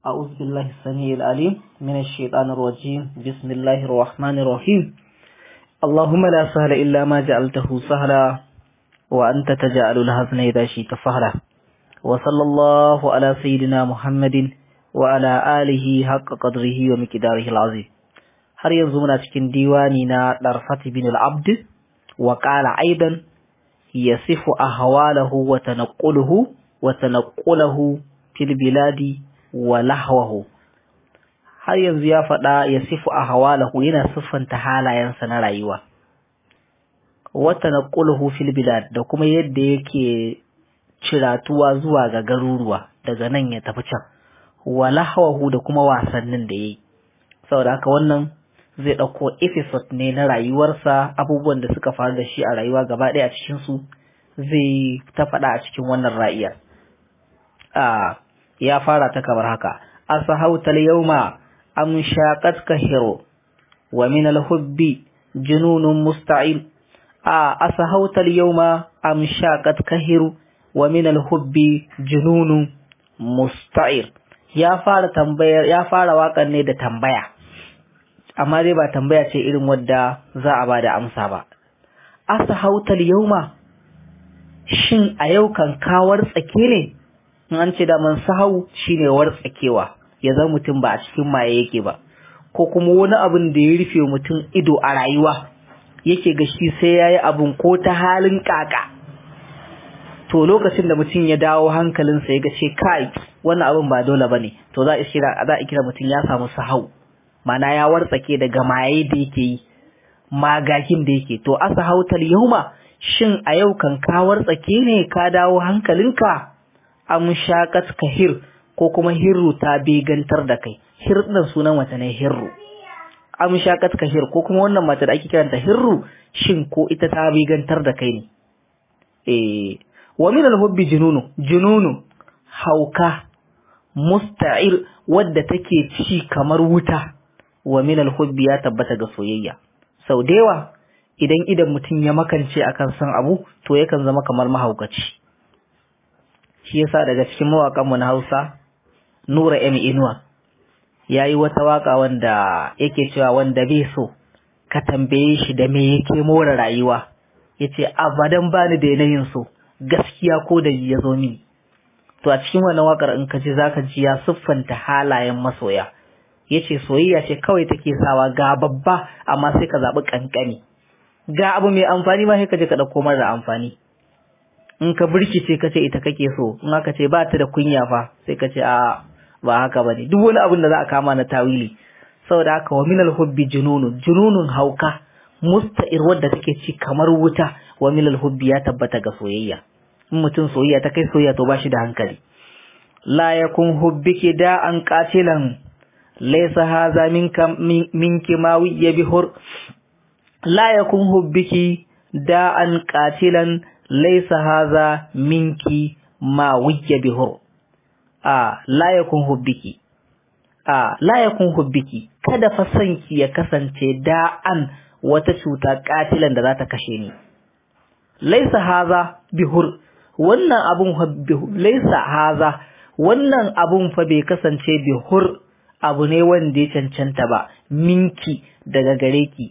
أعوذ بالله السميع العليم من الشيطان الرجيم بسم الله الرحمن الرحيم اللهم لا سهل إلا ما جعلته سهلا وأنت تجعل الحزن إذا شئت سهلا وصلى الله على سيدنا محمد وعلى آله حق قدره ومقداره العظيم har yanzu muna cikin diwani na Darfat bin al-Abd wa qala aidan yasifu ahwalahu wa tanquluhu wa tanquluhu fil biladi wa lahwahu har yanzu ya faɗa yasifu ahwalahu yana siffanta halayensa na rayuwa wa tanquluhu fil bilad da kuma yadda yake ciratuwa zuwa ga garuruwa daga nan ya tafi can wa lahwahu da kuma wasannin da yayi saboda haka wannan zai ɗauko episode ne na rayuwarsa abubuwan da suka faru da shi a rayuwa gaba ɗaya a cikinsu zai ta faɗa a cikin wannan ra'iyar. ya fara ta kamar haka, asahautal yauma am shaqat kahiro wa min al-hubbi jununun musta'il a asahautal yauma am shaqat kahiru wa min al-hubbi jununun musta'ir ya fara tambayar ya fara waƙar ne da tambaya amma dai ba tambaya ce irin wadda za a ba da amsa ba. Asa hautal yauma shin a yau kan kawar tsake ne? In an ce da man sahau shine war tsakewa ya zama mutum ba a cikin maye yake ba ko kuma wani abin da ya rufe mutum ido a rayuwa yake ga shi sai yayi abun ko ta halin kaka to lokacin da mutum ya dawo hankalinsa ya ga ce kai wannan abin ba dole bane to za a kira za a kira mutum ya samu sahau mana ya wartsake daga maye da yake yi magagin da yake to asa hautal yauma shin a yau kan ka wartsake ne ka dawo hankalinka am shaqat kahir ko kuma hirru ta begantar da kai hir din sunan wata ne hirru am shaqat kahir ko kuma wannan mata da ake kiranta hirru shin ko ita ta begantar da kai ne eh wa min al-hubbi jununu jununu hauka musta'ir wadda take ci kamar wuta wa min al-hubbi ya tabbata ga soyayya sau da yawa idan idan mutum ya makance akan san abu to yakan zama kamar mahaukaci shi yasa daga cikin mawakan mu na Hausa Nura M Inuwa yayi wata waka wanda yake cewa wanda bai so ka tambaye shi da me yake more rayuwa yace abadan bani da yanayin so gaskiya ko da ya zo mini to a cikin wannan wakar in ka ji zaka ji ya siffanta halayen masoya yace soyayya ce kawai take sawa ga babba amma sai ka zabi kankani ga abu mai amfani ma sai ka je ka dauko mara amfani in ka burkice ka ce ita kake so in aka ce ba ta da kunya fa sai ka ce a ba haka bane duk wani abin da za a kama na tawili saboda haka wa minal hubbi jununun jununun hauka musta'ir wadda take ci kamar wuta wa minal hubbi ya tabbata ga soyayya in mutum soyayya ta kai soyayya to ba shi da hankali la yakun hubbiki da an qatilan laysa hadha minka minki ma wiya bihur la yakun hubbiki da an qatilan laysa hadha minki ma wiya bihur a la yakun hubbiki a la yakun hubbiki kada fa sanki ya kasance da an wata cuta katilan da za ta kashe ni laysa hadha bihur wannan abun laysa hadha wannan abun fa bai kasance bihur abu ne wanda ya cancanta ba minki daga gare ki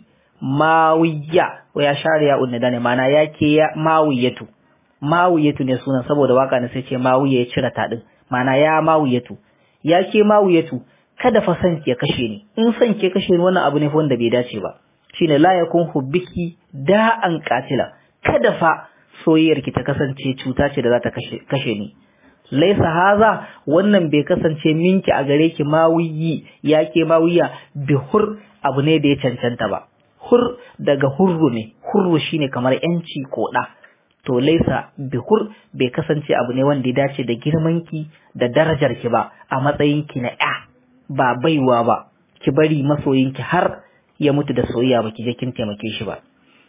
mawiya ya share ya unna dane mana yake ya mawiyatu mawiyatu ne sunan saboda waka ne sai ce mawiya ya cire ta din mana ya mawiyatu yake mawiyatu kada fa san ke kashe ni in san ke kashe ni wannan abu ne fa wanda bai dace ba shine la yakun hubbiki da an katila kada fa soyayyar ki ta kasance cuta ce da za ta kashe kashe ni laisa haza wannan bai kasance minki a gare ki mawiyi yake mawiya bi hur abu ne da ya cancanta ba hur daga hurru ne hurru shine kamar yanci ko da to laisa bi hur bai kasance abu ne wanda ya dace da girman ki da darajar ki ba a matsayin ki na ya ba baiwa ba ki bari masoyin ki har ya mutu da soyayya ba ki je kin taimake shi ba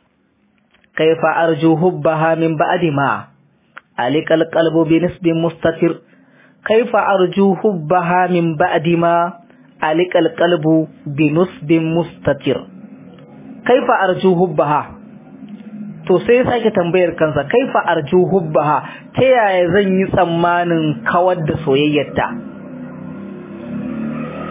kaifa arju hubbaha min ba'di ma عليك القلب بنسب مستتر كيف أرجو حبها من بعد ما عليك القلب بنسب مستتر كيف أرجو حبها to sai sake tambayar kansa kaifa arju hubbaha ta yaya zan yi tsammanin kawar da soyayyarta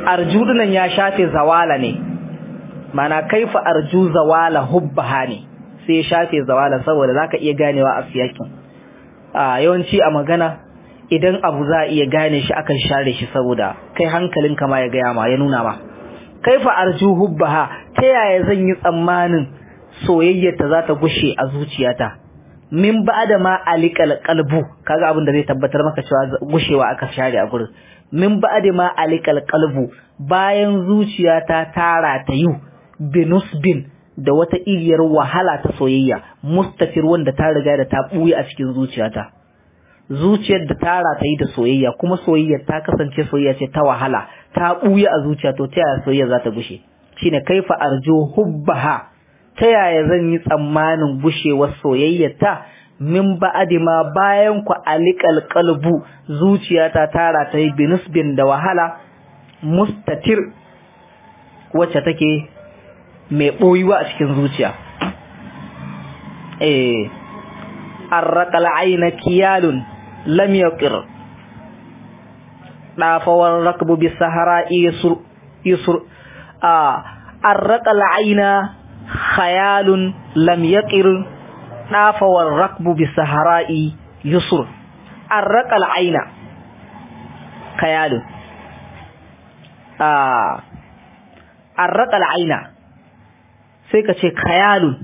arju dinan ya shafe zawala ne mana kaifa arju zawala hubbaha ne sai ya shafe zawala saboda zaka iya ganewa a siyakin a yawanci a magana idan abu za a iya gane shi akan share shi saboda kai hankalinka ma ya gaya ma ya nuna ma kaifa arju hubbaha ta yaya zan yi tsammanin soyayyarta za ta gushe a zuciyata min ba'da ma alikal qalbu kaga abin da zai tabbatar maka cewa gushewa aka share a gurin min ba'da ma alikal qalbu bayan zuciyata tara ta yu binusbin da wata iriyar wahala ta soyayya mustafir wanda ta riga da ta buye a cikin zuciyata zuciyar da tara ta yi da soyayya kuma soyayyar ta kasance soyayya ce ta wahala ta buye a zuciya to ta yaya soyayya za ta gushe shine kaifa arju hubbaha ta yaya zan yi tsammanin gushewar soyayyarta min ba'adi ma bayan ku alikal qalbu zuciyata tara ta yi binusbin da wahala mustatir wacce take mai boyuwa a cikin zuciya eh arraqal ayna kiyalun lam yaqir dafawar rakbu bis sahara yusur yusur a arraqal ayna khayalun lam yaqir dafawar rakbu bis sahara yusur arraqal ayna khayalun a arraqal ayna sai ka ce khayalun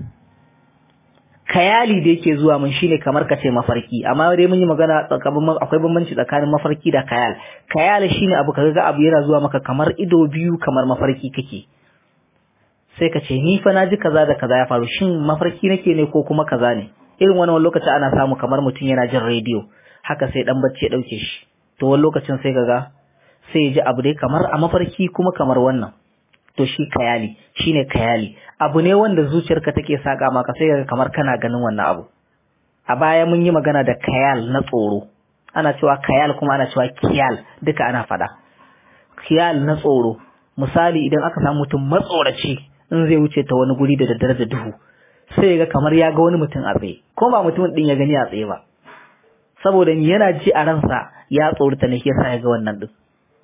kayali da yake zuwa mun shine kamar kace mafarki amma dai mun yi magana tsakanin akwai bambanci tsakanin mafarki da kayal kayal shine abu kaga ga abu yana zuwa maka kamar ido biyu kamar mafarki kake sai ka ce ni fa naji kaza da kaza ya faru shin mafarki nake ne ko kuma kaza ne irin wani wani lokaci ana samu kamar mutum yana jin rediyo haka sai dan bacci ya dauke shi to wani lokacin sai kaga sai ya ji abu dai kamar a mafarki kuma kamar wannan to shi kayali shine kayali abu ne wanda zuciyarka take saka maka sai kaga kamar kana ganin wannan abu a baya mun yi magana da kayal na tsoro ana cewa kayal kuma ana cewa kiyal duka ana fada kiyal na tsoro misali idan aka samu mutum matsoraci in zai wuce ta wani guri da daddare da duhu sai ga kamar ya ga wani mutum a tsaye ko ba mutumin din ya gani a tsaye ba saboda yana ji a ransa ya tsorata ne yasa ya ga wannan din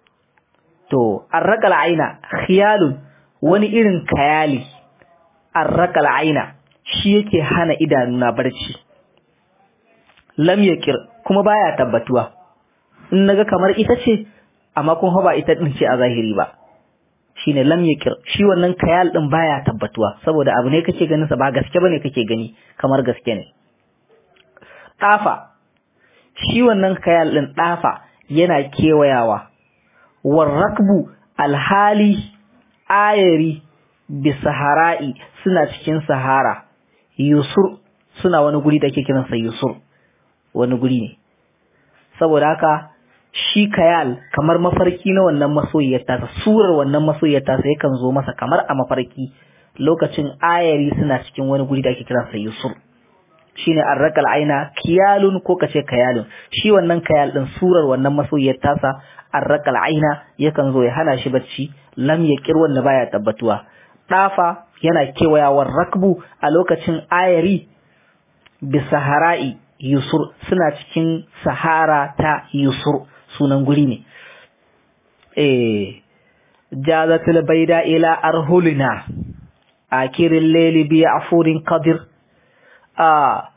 to arraqal aina khiyalun wani irin kayali arraqal aina shi yake hana idanuna barci lam yakir kuma baya tabbatuwa in naga kamar ita ce amma kun ba ita din ce a zahiri ba shine lam yakir shi wannan kayal din baya tabbatuwa saboda abu ne kake ganin sa ba gaske bane kake gani kamar gaske ne dafa shi wannan kayal din dafa yana kewayawa warrakbu alhali ayari bi sahara'i suna cikin sahara yusur suna wani guri da ake kiransa yusur wani guri ne saboda haka shi kayal kamar mafarki na wannan masoyiyar tasa surar wannan masoyiyar tasa yakan zo masa kamar a mafarki lokacin ayari suna cikin wani guri da ake kiransa yusur shine arrakal aina kiyalun ko kace kayalun shi wannan kayal din surar wannan masoyiyar tasa arrakal aina yakan zo ya hana shi bacci lam yaqir wanda baya tabbatuwa dafa yana kewayawar rakbu a lokacin ayari bi sahara'i yusur suna cikin sahara ta yusur sunan guri ne eh jazatul baida ila arhulina akirin layli bi afurin qadir a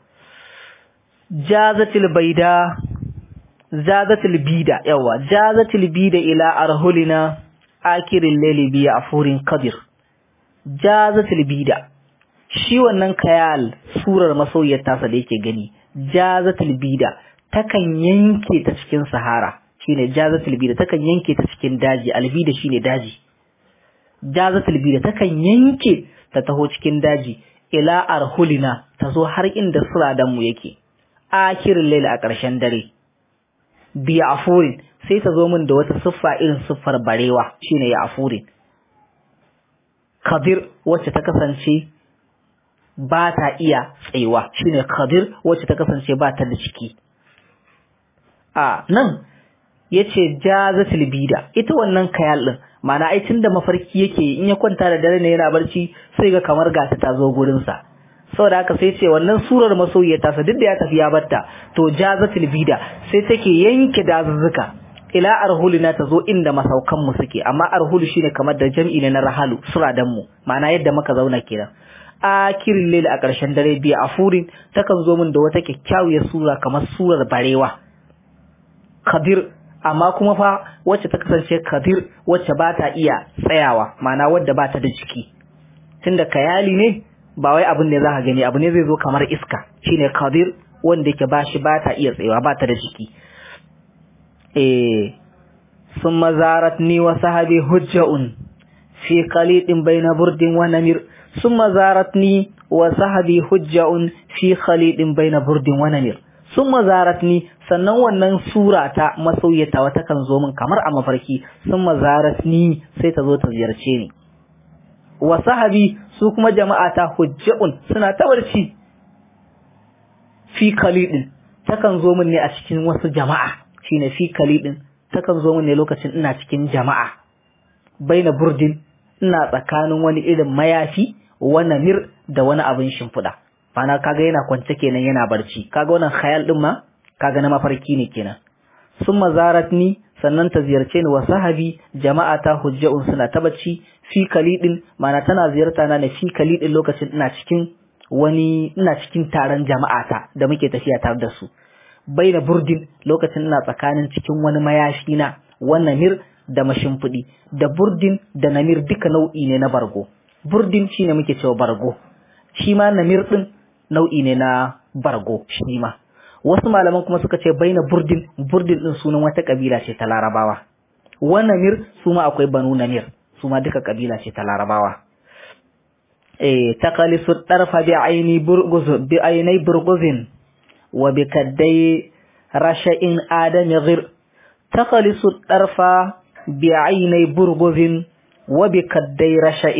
jazatul baida zazatul bida yawa jazatul bida ila arhulina akirin layli bi afurin qadir jazatul bida shi wannan kayal surar masoyiyar tasa da yake gani jazatul bida takan yanke ta cikin sahara shine jazatul bida takan yanke ta cikin daji albida shine daji jazatul bida takan yanke ta taho cikin daji ila arhulina ta zo har inda suradan mu yake akirin laila a ƙarshen dare biya afurin sai ta zo min da wata siffa irin siffar barewa shine ya afurin kadir wacce ta kasance ba ta iya tsayuwa shine kadir wacce ta kasance ba ta da ciki a nan yace jazatul bida ita wannan kayal din mana ai tunda mafarki yake in ya kwanta da dare ne yana barci sai ga kamar gata ta zo gurin sa saboda haka sai ce wannan surar masoyiya ta sa duk da ya tafi ya batta to jazatul bida sai take yanke dazuzzuka ila arhulina ta zo inda masaukan mu suke amma arhulu shine kamar da jam'i ne na rahalu suradan mu ma'ana yadda muka zauna kenan akirin layl a ƙarshen dare biya afurin takan zo min da wata kyakkyawar sura kamar surar barewa kadir amma kuma fa wacce ta kasance kadir wacce ba ta iya tsayawa ma'ana wadda ba ta da jiki tunda kayali ne ba wai abin ne za ka gani abu ne zai zo kamar iska shine kadir wanda yake ba shi ba ta iya tsayawa ba ta da jiki eh summa zaratni wa sahabi hujja'un fi qalidin bayna burdin wa namir summa zaratni wa sahabi hujja'un fi khalidin bayna burdin wa namir summa zaratni sannan wannan sura ta masauyata wata kan zo min kamar a mafarki summa zaratni sai ta zo ta ziyarce ni wa sahabi su kuma jama'a ta hujja'un suna ta barci fi khalidin takan zo min ne a cikin wasu jama'a shine fi khalidin takan zo min ne lokacin ina cikin jama'a baina burdin ina tsakanin wani irin mayafi wani mir da wani abin shimfiɗa mana kaga yana kwance kenan yana barci kaga wannan khayal din ma kaga na mafarki ne kenan sun mazarat ni sannan ta ziyarce ni wa sahabi jama'a ta hujja'un suna ta bacci fi kalidin mana tana ziyarta na ne fi kalidin lokacin ina cikin wani ina cikin taron jama'a ta da muke tafiya tare da su baina burdin lokacin ina tsakanin cikin wani mayafi na wannan mir da mashimfiɗi da burdin da namir duka nau'i ne na bargo burdin shine muke cewa bargo shi ma namir din nau'i ne na bargo shi ma wasu malaman kuma suka ce baina burdin burdin din sunan wata kabila ce ta larabawa wa namir su ma akwai banu namir su ma duka kabila ce ta larabawa eh taqalisu tarfa bi aini burguz bi ainai burguzin wa bi kaddai rasha'in adami ghir taqalisu tarfa بعيني برغز وبكدي رشأ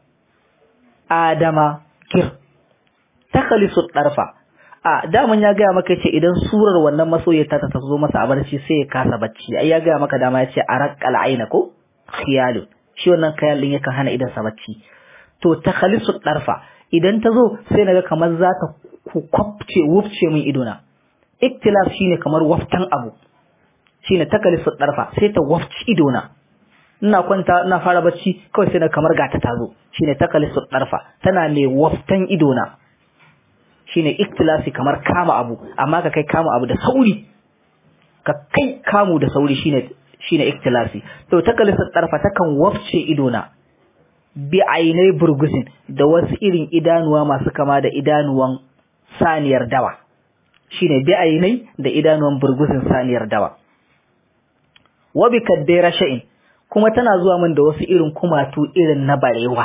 آدم كر تخلص الطرف a daman ya gaya maka ce idan surar wannan masoyata ta zo masa a barci sai ya kasa bacci ai ya gaya maka dama ya ce araqal aina ko khiyalu shi wannan khayal din yakan hana idan sa bacci to takhalisu darfa idan ta zo sai naga kamar za ta kwafce wufce min idona iktilaf shine kamar waftan abu shine takalisu darfa sai ta wafci idona ina kwanta ina fara bacci kawai sai na kamar gata tazo shine takalisu darfa tana mai waftan idona shine iktilasi kamar kama abu amma ka kai kama abu da sauri ka kai kamu da sauri shine shine iktilasi to takalisu darfa takan wafce idona bi ainai burgusin da wasu irin idanuwa masu kama da idanuwan saniyar dawa shine bi ainai da idanuwan burgusin saniyar dawa wabi kaddai rasha'in kuma tana zuwa min da wasu irin kumatu irin na barewa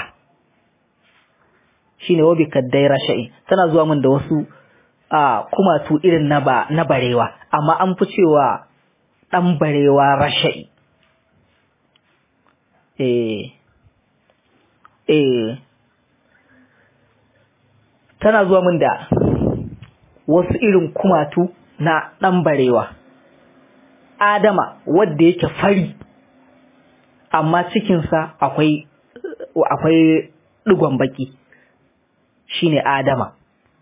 shine wabi kaddai rasha'in tana zuwa min da wasu a kumatu irin na ba na barewa amma an fi cewa dan barewa rasha'i eh eh tana zuwa min da wasu irin kumatu na dan barewa Adama wadda yake fari amma cikinsa akwai akwai digon baki shine Adama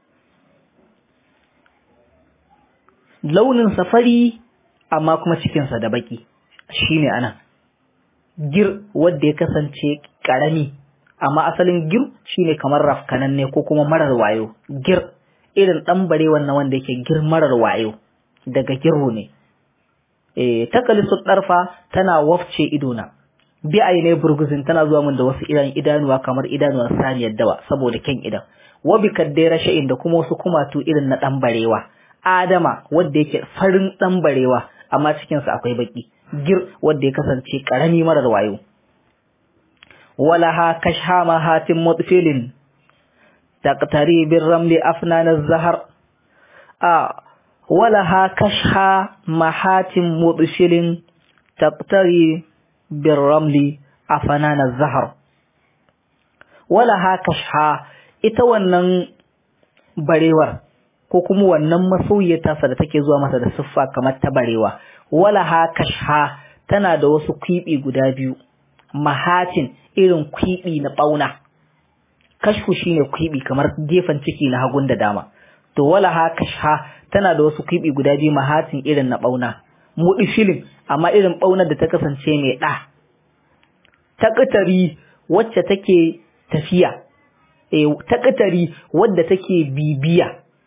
launin safari amma kuma cikinsa da baki shine anan gir wadda ya kasance karami amma asalin gir shine kamar rafkananne ko kuma marar wayo gir irin dan bare wannan wanda yake gir marar wayo daga girro ne eh takalisu darfa tana wafce idona bi aine burguzin tana zuwa min da wasu idan idanuwa kamar idanuwar saniyar dawa saboda kyan idan wa bi kaddai rasha'in da kuma wasu kumatu irin na dan barewa adama wanda yake farin dan barewa amma cikin sa akwai baki gir wanda ya kasance karami marar wayo walaha kashhama hatim mutfilin taqtari bir ramli afnan az-zahar a walaha kashha mahatim mutfilin taqtari bir ramli afnan az-zahar walaha kashha ita wannan barewar ko kuma wannan masoyiyata sa da take zuwa masa da siffa kamar ta barewa walaha kashha tana da wasu kwibi guda biyu mahatin irin kwibi na bauna kashfu shine kwibi kamar gefen ciki na hagun da dama to walaha kashha tana da wasu kwibi guda biyu mahatin irin na bauna mudifilin amma irin ɓaunar da ta kasance mai ɗa taƙatari wacce take tafiya e taƙatari wadda take bibiya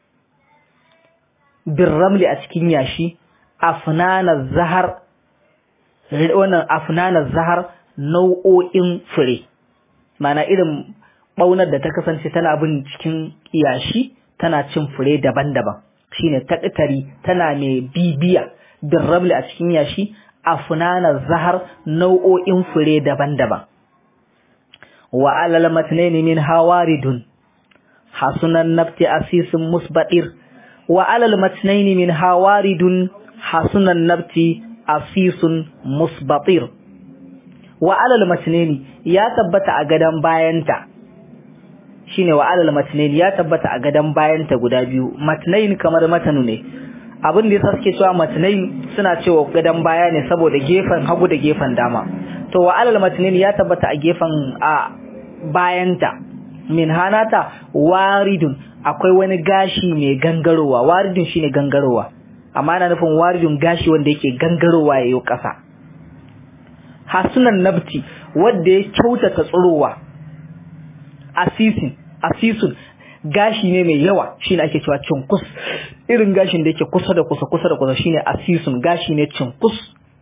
birramli a cikin yashi afnanar zahar wannan afnanar zahar nau'o'in fure mana irin ɓaunar da ta kasance tana bin cikin yashi tana cin fure daban-daban shine taƙatari tana mai bibiya birramli a cikin yashi afnanar zahar nau'o'in fure daban-daban wa alal matnaini min hawaridun hasunan nafti asisin musbadir wa alal matnaini min hawaridun hasunan nafti asisun musbatir wa alal matnaini ya tabbata a gadan bayanta shine wa alal matnaini ya tabbata a gadan bayanta guda biyu matnain kamar matanu ne abin da yasa suke cewa matnain suna cewa gadan baya ne saboda gefen hagu da gefen dama to wa alal matnaini ya tabbata a gefen a bayanta min hanata waridun akwai wani gashi mai gangarowa waridun shine gangarowa amma ana nufin waridun gashi wanda yake gangarowa yayin kasa hasunan nabti wanda ya kyautata tsirowa asisin asisun gashi ne mai yawa shine ake cewa cinkus irin gashin da yake kusa da kusa kusa da kusa shine asisun gashi ne cinkus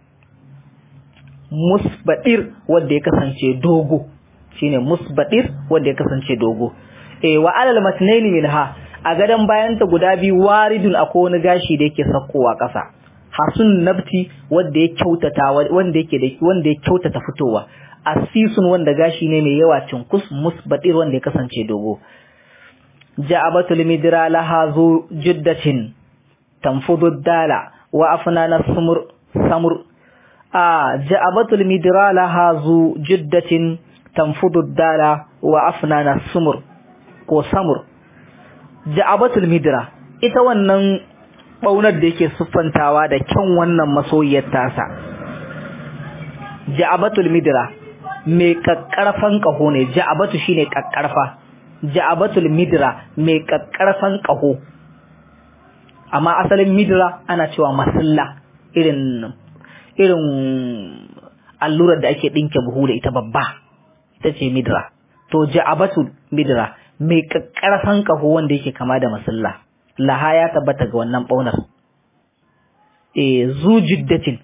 musbadir wanda ya kasance dogo shine musbadir wanda ya kasance dogo eh wa alal matnaini minha a gadan bayanta guda biyu waridun akwai wani gashi da yake sakkowa ƙasa hasun nabti wanda ya kyautata wanda yake da wanda ya kyautata fitowa asisun wanda gashi ne mai yawa cinkus musbadir wanda ya kasance dogo ja'abatul midra laha zu jiddatin tanfudu dala wa afnana sumur samur a ja'abatul midra laha zu jiddatin tanfudu dala wa afnana sumur ko samur ja'abatul midra ita wannan baunar da yake siffantawa da kyan wannan masoyiyar tasa ja'abatul midra mai kakkarfan kaho ne ja'abatu shine kakkarfa ja'abatul midra mai kakkarfan kaho amma asalin midra ana cewa masalla irin irin allurar da ake dinke buhu da ita babba ita ce midra to ja'abatul midra mai kakkarfan kaho wanda yake kama da masalla laha ya tabbata ga wannan baunar eh zujiddatin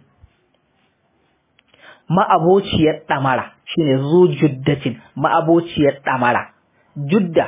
ma'abociyar damara shine zujiddatin ma'abociyar damara judda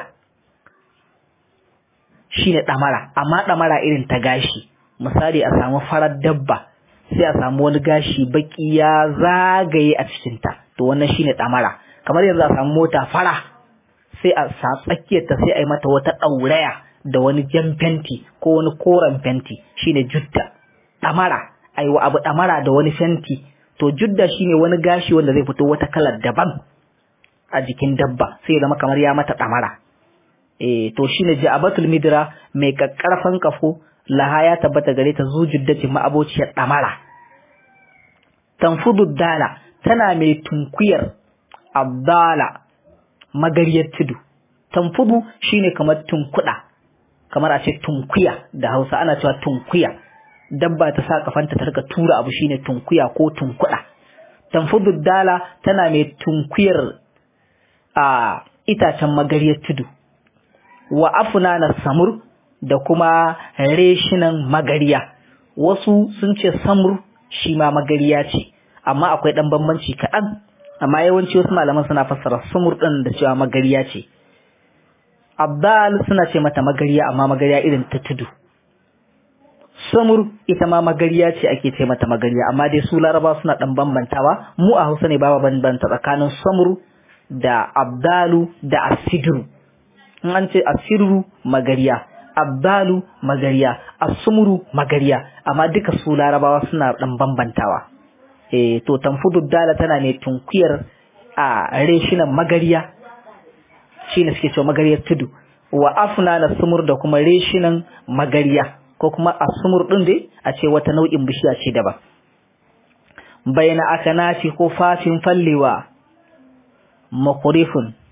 shine damara amma damara irin ta gashi misali a samu farar dabba sai a samu wani gashi baki ya zagaye a cikin ta to wannan shine damara kamar yanzu a samu mota fara sai a sa tsakiyar ta sai a yi mata wata dauraya da wani jan fenti ko wani koren fenti shine judda damara ai wa abu damara da wani fenti to judda shine wani gashi wanda zai fito wata kalar daban a jikin dabba sai ya zama kamar ya mata damara eh to shine ja'abatul midra mai kakkarfan kafo laha ya tabbata gare ta zujuddati ma'abociyar damara tanfudu dala tana mai tunkuyar abdala magariyar tudu tanfudu shine kamar tunkuda kamar a ce tunkuya da Hausa ana cewa tunkuya dabba ta sa kafanta ta rika tura abu shine tunkuya ko tunkuda tanfudu dala tana mai tunkuyar a itacen magariyar tudu wa afnana samur da kuma reshinan magariya wasu sun ce samur shi ma magariya ce amma akwai dan bambanci kaɗan amma yawanci wasu malaman suna fassara samur ɗin da cewa magariya ce abdal suna ce mata magariya amma magariya irin ta tudu samur ita ma magariya ce ake ce mata magariya amma dai su laraba suna dan bambantawa mu a hausa ne ba bambanta tsakanin samur da abdalu da asidru in an ce asiru magariya abdalu magariya asumuru magariya amma duka su larabawa suna dan bambantawa eh to tanfudu dala tana ne tunkuyar a reshinan magariya shine suke cewa magariyar tudu wa afna na sumur da kuma reshinan magariya ko kuma asumur din dai a ce wata nau'in bishiya ce daban bayna akanati ko fatin fallewa makurifun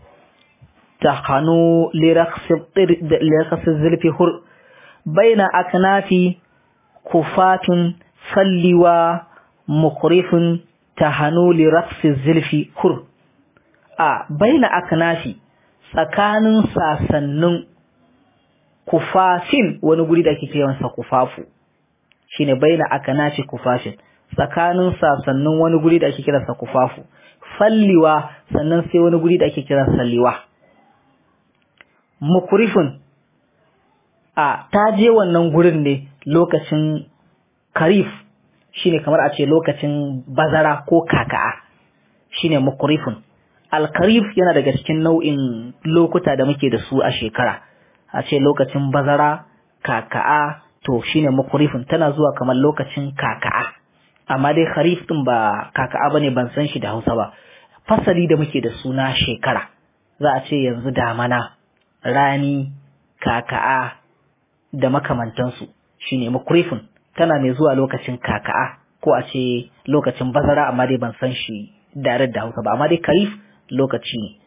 تخنو لرخص لرخص الزلف هر بين أكناف كفات falliwa mukrifun tahanu li raqsi zilfi hur a baina aknafi tsakanin sasannin kufafin wani guri da ake kiransa kufafu shine baina aknafi kufafin tsakanin sasannin wani guri da ake kiransa kufafu falliwa sannan sai wani guri da ake kiransa liwa mukrifun a ta je wannan gurin ne lokacin karif shine kamar a ce lokacin bazara ko kaka'a shine mukrifun alkarif yana daga cikin nau'in lokuta da muke da su a shekara a ce lokacin bazara kaka'a to shine mukrifun tana zuwa kamar lokacin kaka'a amma dai kharif din ba kaka'a bane ban san shi da Hausa ba fasali da muke da suna shekara za a ce yanzu damana rani kaka'a da makamantansu shine mukrifun tana mai zuwa lokacin kaka'a ko a ce lokacin bazara amma dai ban san shi dare da Hausa ba amma dai karif lokaci ne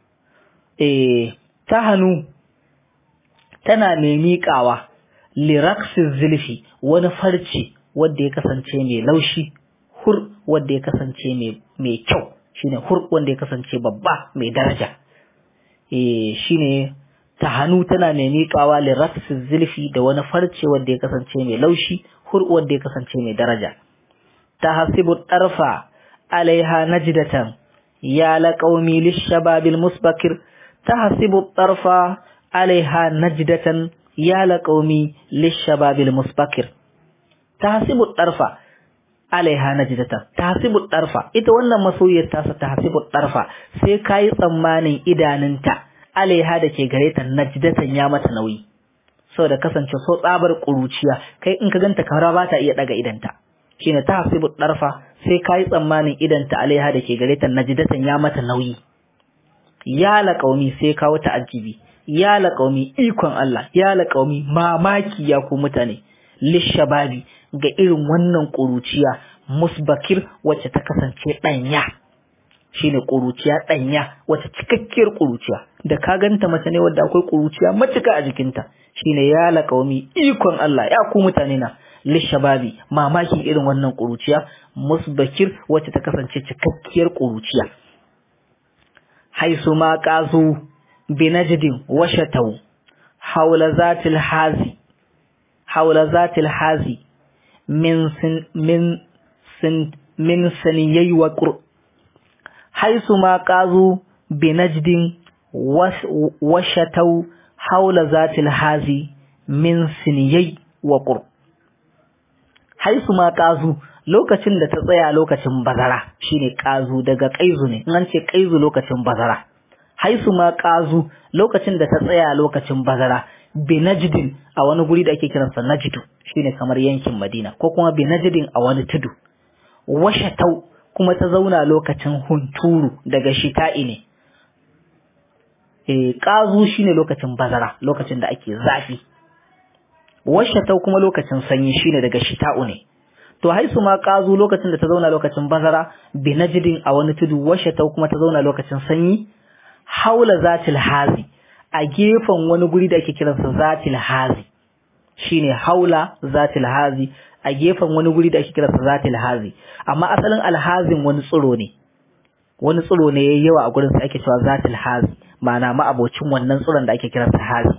eh ta hannu tana mai miƙawa liraxis zilfi wani farce wanda ya kasance mai laushi hur wanda ya kasance mai kyau shine hur wanda ya kasance babba mai daraja eh shine ta hannu tana mai miƙawa liraxis zilfi da wani farce wanda ya kasance mai laushi hur wanda ya kasance mai daraja ta hasibu tarfa alaiha najdatan ya laqaumi lishababil musbakir tahsibu tarfa alaiha najdatan ya laqaumi lishababil musbakir tahsibu tarfa alaiha najdatan tahsibu tarfa ita wannan masoyiyar tasa tahsibu tarfa sai kai tsammanin idanunta alaiha da ke gare ta najdatan ya mata nauyi saboda kasance so tsabar kuruciya kai in ka ganta kara ba ta iya daga idanta shine ta hasibu darfa sai kai tsammanin idan ta alaiha da ke gare ta najdatan ya mata nauyi ya la qaumi sai kawo ta ajibi ya la qaumi ikon Allah ya la qaumi mamaki ya ku mutane lishababi ga irin wannan kuruciya musbakir wacce ta kasance danya shine kuruciya danya wacce cikakkiyar kuruciya da ka ganta mace ne wadda akwai kuruciya matuka a jikinta shine ya la qaumi ikon Allah ya ku mutane na lishababi mamakin irin wannan ƙuruciya musbakir wacce ta kasance cikakkiyar ƙuruciya haisu ma qazu binajdin washatau haula zatil hazi haula zatil hazi min sin min sin min saniyai wa qur haisu ma qazu binajdin washatau haula zatil hazi min siniyai wa qur haisu ma ƙazu lokacin da ta tsaya lokacin bazara shine ƙazu daga ƙaizu ne in an ce ƙaizu lokacin bazara haisu ma ƙazu lokacin da ta tsaya lokacin bazara bi najdin a wani guri da ake kiransa najdu shine kamar yankin madina ko kuma bi najdin a wani tudu washatau kuma ta zauna lokacin hunturu daga shita'i ne eh ƙazu shine lokacin bazara lokacin da ake zafi washatau kuma lokacin sanyi shine daga shita'u ne to haisu ma qazu lokacin da ta zauna lokacin bazara bi najdin a wani tudu washatau kuma ta zauna lokacin sanyi haula zatil hazi a gefen wani guri da ake kiransa zatil hazi shine haula zatil hazi a gefen wani guri da ake kiransa zatil hazi amma asalin alhazin wani tsiro ne wani tsiro ne yayi yawa a gurin sa ake cewa zatil hazi ma'ana ma abocin wannan tsiron da ake kiransa hazi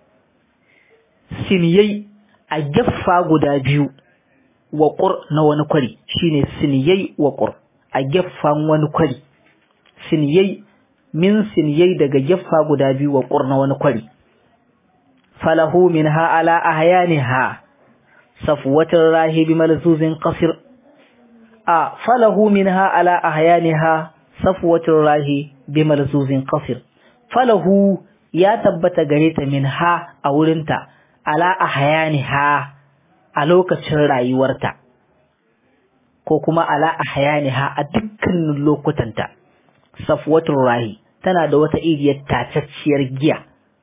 siniyai a geffa guda biyu wa ƙur na wani kwari shine siniyai wa ƙur a geffan wani kwari siniyai min siniyai daga geffa guda biyu wa ƙur na wani kwari falahu min ha ala ahyaniha safwatir rahibi malzuzin qasir a falahu min ha ala ahyaniha safwatir rahi bi malzuzin qasir falahu ya tabbata gare ta min ha a wurinta ala ahyaniha a lokacin rayuwarta ko kuma ala ahyaniha a dukkanin lokutanta safwatul rahi tana da wata iriyar tacacciyar giya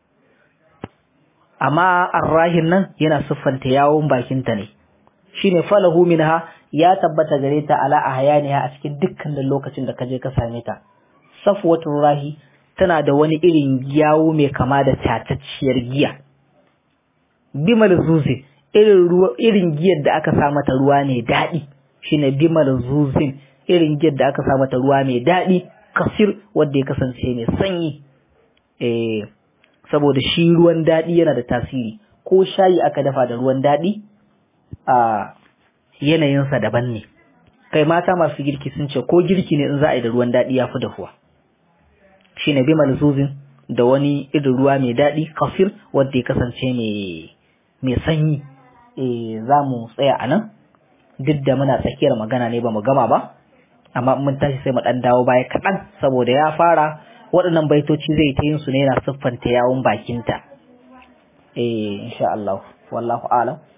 amma arrahin nan yana siffanta yawon bakinta ne shine falahu minha ya tabbata gare ta ala ahyaniha a cikin dukkanin lokacin da kaje ka same ta safwatul rahi tana da wani irin yawo mai kama da tatacciyar giya bimal zuzi irin ruwa irin giyar da aka sa mata ruwa mai daɗi shine bimal zuzin irin giyar da aka sa mata ruwa mai daɗi kasir wanda ya kasance mai sanyi eh saboda shi ruwan daɗi yana da tasiri ko shayi aka dafa da ruwan daɗi a yanayinsa daban ne kai mata masu girki sun ce ko girki ne in za a yi da ruwan daɗi ya fi dahuwa shi ne bimal zuzin da wani irin ruwa mai daɗi kafir wanda ya kasance mai sanyi e, za mu tsaya a nan duk da muna tsakiyar magana ne ba mu gama ba amma mun tashi sai mu ɗan dawo baya kaɗan saboda ya fara waɗannan baitoci zai ta yin su ne na siffanta yawon bakinta eh insha Allah wallahu a'lam